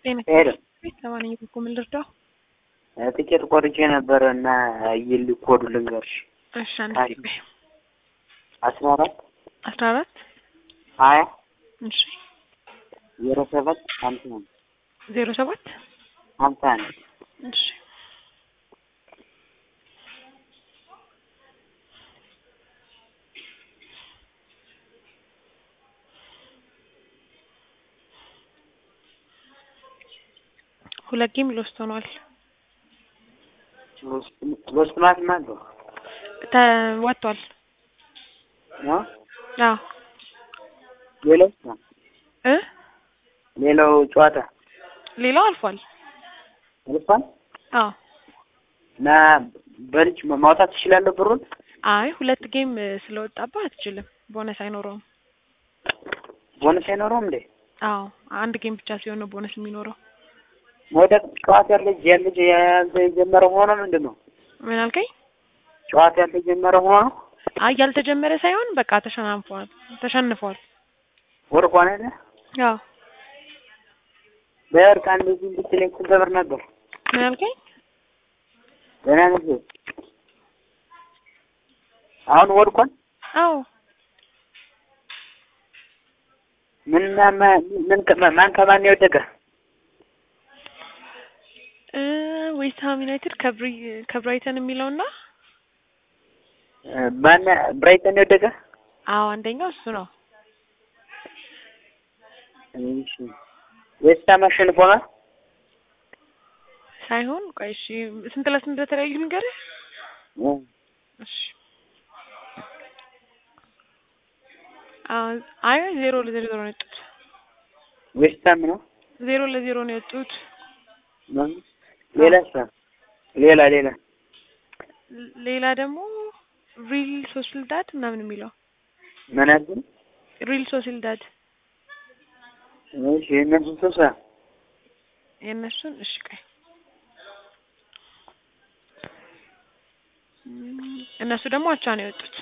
ጤና ሄሎ ለማንኛውም እኮ ምን ልርዳው? ትኬት ቆርጬ ነበረ እና ይል ኮዱ ልንገርሽ እሺ አንድ ታሪክ። ጊዜ አስራ አራት አስራ አራት ሀያ እሺ ዜሮ ሰባት ሀምሳ አንድ ዜሮ ሰባት ሀምሳ አንድ እሺ ሁለት ጌም ሎስት ሆኗል። ሎስት ማለት ማለት ነው ተወጥቷል። ነው አዎ ሌላው እ ሌላው ጨዋታ ሌላው አልፏል። አልፏል አዎ እና በልጅ ማውጣት ትችላለህ ብሩን አይ ሁለት ጌም ስለወጣባ አትችልም። ቦነስ አይኖረውም። ቦነስ አይኖረውም እንዴ አዎ አንድ ጌም ብቻ ሲሆን ነው ቦነስ የሚኖረው። ወደ ጨዋታ ያለ ያለ የጀመረ ሆኖ ምንድን ነው ምን አልከኝ? ጨዋታ ያለ ጀመረ ሆኖ አይ ያልተጀመረ ሳይሆን በቃ ተሸናንፏል ተሸንፏል። ወርቋን አይደል አዎ በወርቅ እንደዚህ ብትለኝ ስንት ብር ነበር? ምን አልከኝ? ደህና ነሽ? አሁን ወድቋል። አዎ ምን ምን ማን ከማን የወደቀ? እ ዌስትሃም ዩናይትድ ከብሪ ከብራይተን የሚለውና ማን ብራይተን የወደቀ? አዎ አንደኛው እሱ ነው። እሺ ዌስትሃም አሸንፏል። ሳይሆን ቆይ እሺ ስንት ለስንት እንደተለያዩ ንገርህ። እሺ አዎ አይ ዜሮ ለዜሮ ነው የወጡት። ዌስትሃም ነው። ዜሮ ለዜሮ ነው የወጡት። ሌላ ስራ ሌላ ሌላ ሌላ ደግሞ ሪል ሶሲልዳድ ምናምን የሚለው ምን አልኩኝ? ሪል ሶሲልዳድ እሺ የእነሱን ሶሳ የእነሱን እሺ ቆይ እም፣ እነሱ ደግሞ አቻ ነው የወጡት።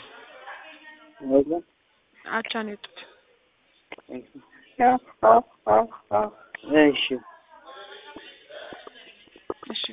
አቻ ነው የወጡት። እሺ